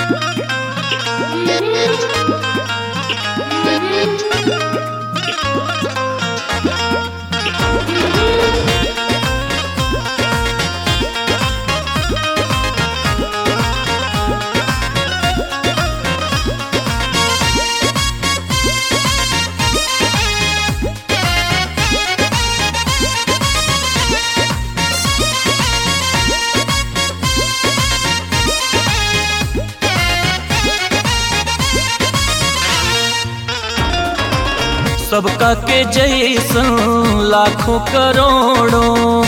सबका के जैसन लाखों करोड़ों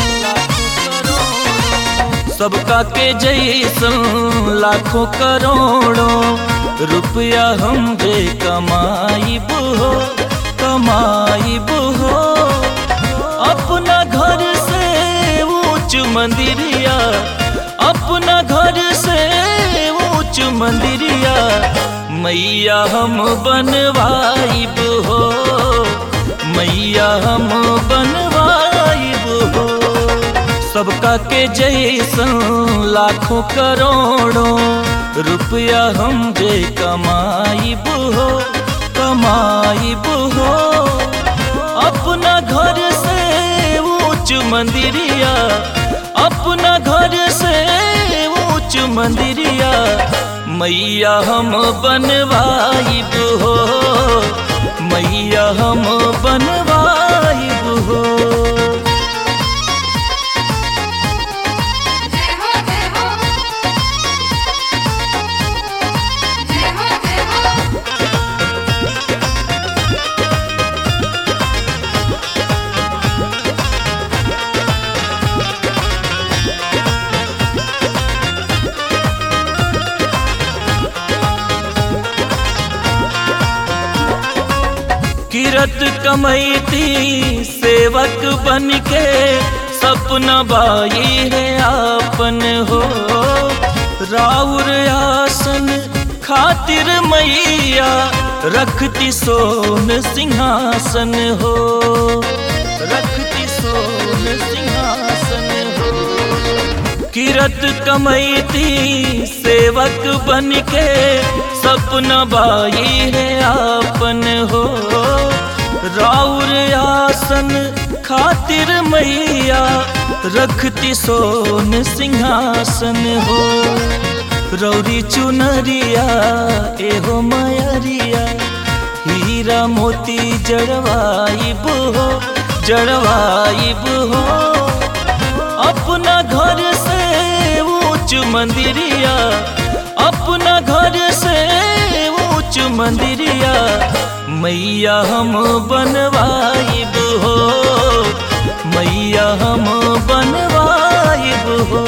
सबका के जैसन लाखों करोड़ों रुपया हम जे कमाई हो कमाई हो अपना घर से ऊंच मंदिरिया अपना घर से ऊंच मंदिरिया मैया हम बनवाइब हो मैया हम बनवाइब हो सबका के जैसन लाखों करोड़ों रुपया हम जे कमाइब हो कमाइब हो अपना घर से ऊंच मंदिरिया अपना घर से ऊंच मंदिरिया मैया हम बनवाइब हो मैया हम बनवाइब हो जय हो जय हो जय हो जय हो किरत कमैती सेवक बन के सपना बाई है आपन हो राउर आसन खातिर मैया रखती सोन सिंहासन हो रखती सोन सिंहासन हो किरत कमैती सेवक बन के सपना बाई है आपन हो राउर आसन खातिर मैया रखती सोन सिंहासन हो रौरी चुनरिया एहो मयरिया हीरा मोती जड़वाइब हो जड़वाइब हो अपना घर से ऊंच मंदिरिया अपना घर से ऊंच मंदिरिया मैया हम बनवाइब हो मैया हम बनवाइब हो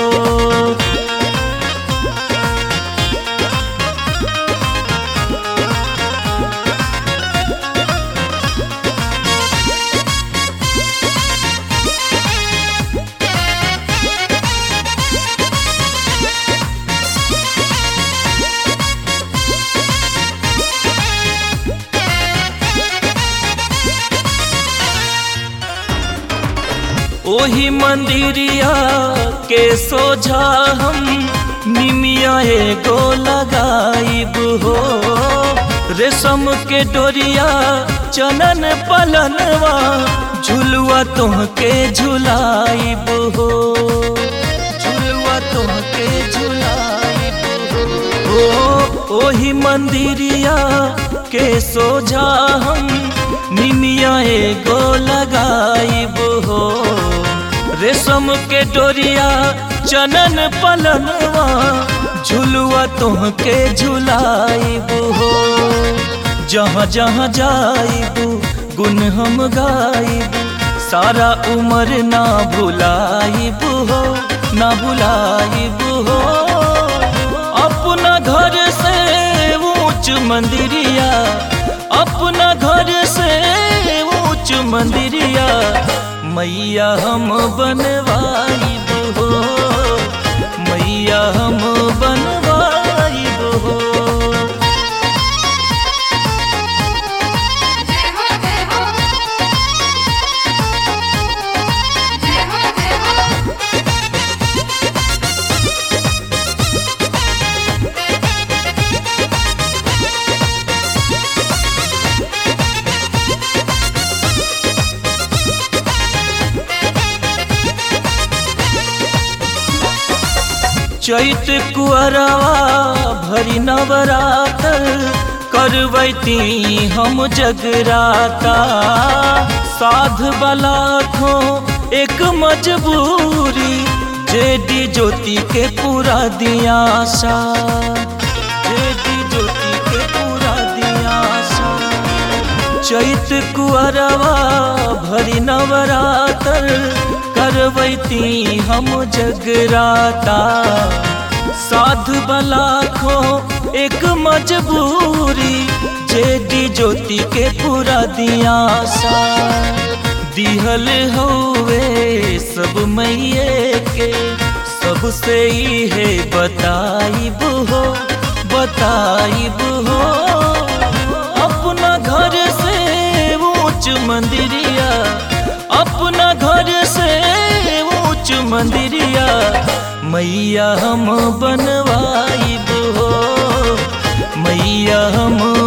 ओही मंदिरिया के सोझा हम निमिया एगो लगाइब हो रेशम के डोरिया चनन पलनवा झुलुआ तुहके झुलाइब हो झुलुआ तुहके झुलाइब हो ओ ओही मंदिरिया के सोझा हम निमिया एगो लगाइब हो रेशम के डोरिया चनन पलनवा झुलुआ तुहके झुलाइब हो जहाँ जहाँ जाइब गुन हम गाइब सारा उम्र ना भुलाइब हो ना भुलाइब हो अपना घर से ऊंच मंदिरिया अपना घर से ऊंच मंदिरिया मैया हम बनवाइब हो मैया हम बनवाइब हो जय हो जय हो जय हो जय हो चैत कुअरवा भरी नवरातर करवैती हम जगराता साध बला खो एक मजबूरी जेडी ज्योति के पूरा दिया सा जेडी ज्योति के पूरा दिया सा चैत कुअरवा भरी नवरातर करवैती हम जगराता साध बला खो एक मजबूरी जेडी ज्योति के पूरा दिया सा दिहल हवे सब मैये के सबसे ही है बताइब हो बताइब हो अपना घर से ऊंच मंदिरिया अपना घर से ऊंच मंदिरिया मैया हम बनवाइब हो मैया हम